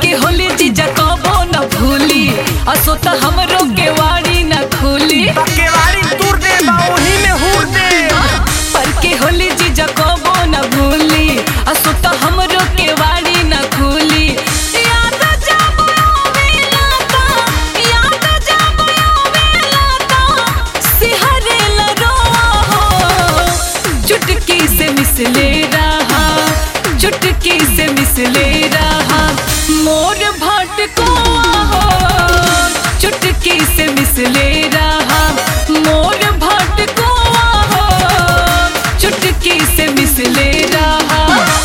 के होली जीजा कबो न भूली असो त हमरो के वाड़ी न खुली केवाड़ी दूर दे बाउही में हूर दे पर के होली जीजा कबो न भूली असो त हमरो के वाड़ी न खुली याद जब आवेला ता याद जब आवेला ता सिहरे ला रोआ हो चुटकी से मिसले रहा चुटकी से मिसले रहा मोर भटको हो चुटकी से मिसले रहा मोर भटको हो चुटकी से मिसले रहा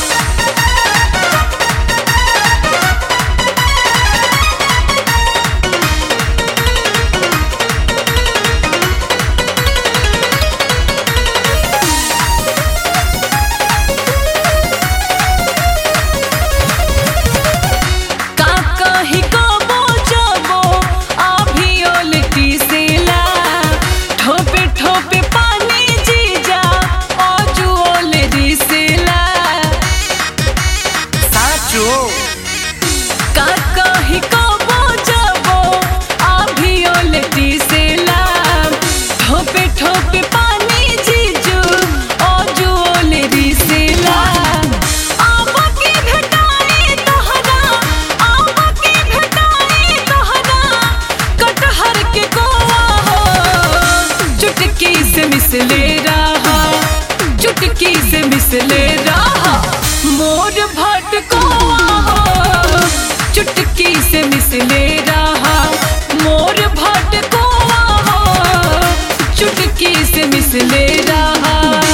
का कही कबो जबो आभियो लिट्टी सेला ठोपे ठोपे पानी जीजा अजुओ ले दिसेला साचो का कही कबो जबो आभियो लिट्टी सेला ठोपे ठोपे पानी जीजू अजुओ ले दिसेला आबा के भेटाई तोहरा आबा के भेटाई तोहरा कटहर के गोवा हो चुटकी से मिसले रहा चुटकी से मिसले रहा मोर भटकोआ हो चुटकी से मिसले रहा मोर भटकोआ हो चुटकी से मिसले रहा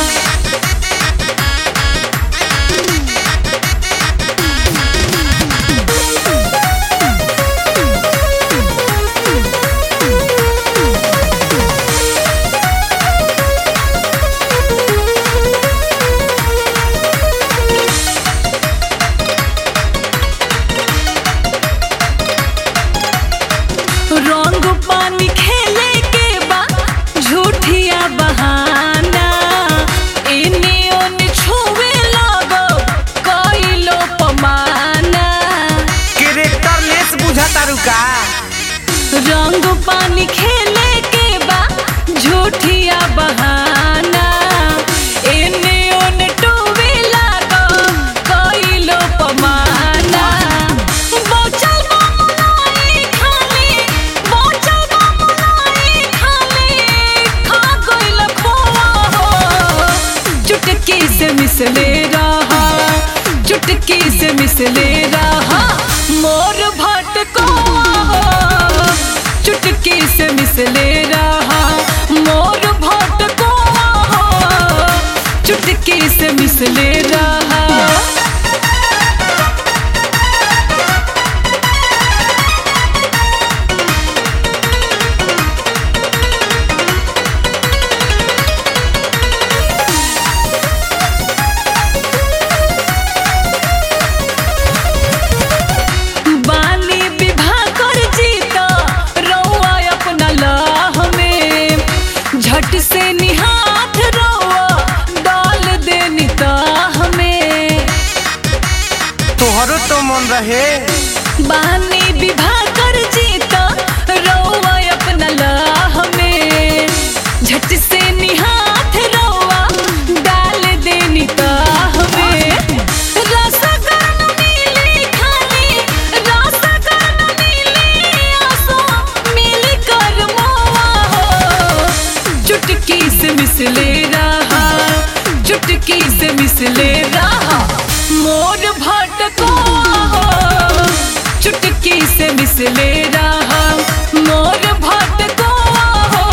रंग पानी खेले के बा झूठिया बहाना इने ओने छुए लगो कइलो पमाना कैरेक्टर लेस बुझा तारू का रंग पानी खेले के बा झूठिया बहाना इने ओने टोवे लगो कइलो पमाना बोचल बमुनाई खाली बोचल बमुनाई खाली खा गइल खोआ हो चुटकी से मिसले रहा चुटकी से मिसले रहा मोर भटको हो चुटकी से मिसले रहा मोर भटको हो चुटकी से मिसले रहा बानी विवाह कर जीता रौआ अपना लाह में झट से निहाथ रौआ डाल दे निताह में तोहरो तो मन रहे बानी विवाह कर जीता रौआ अपना लाह में झट से निहाथ रौआ डाल दे निताह में रसगन मिली खाली रसगन मिली आसो मिल कर मोआ हो चुटकी से मिसले रहा चुटकी से मिसले रहा मोर भटको हो चुटकी से मिसले रहा मोर भटको हो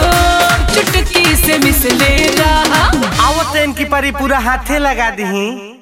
चुटकी से मिसले रहा आवत इनकी परी पूरा हाथे लगा दी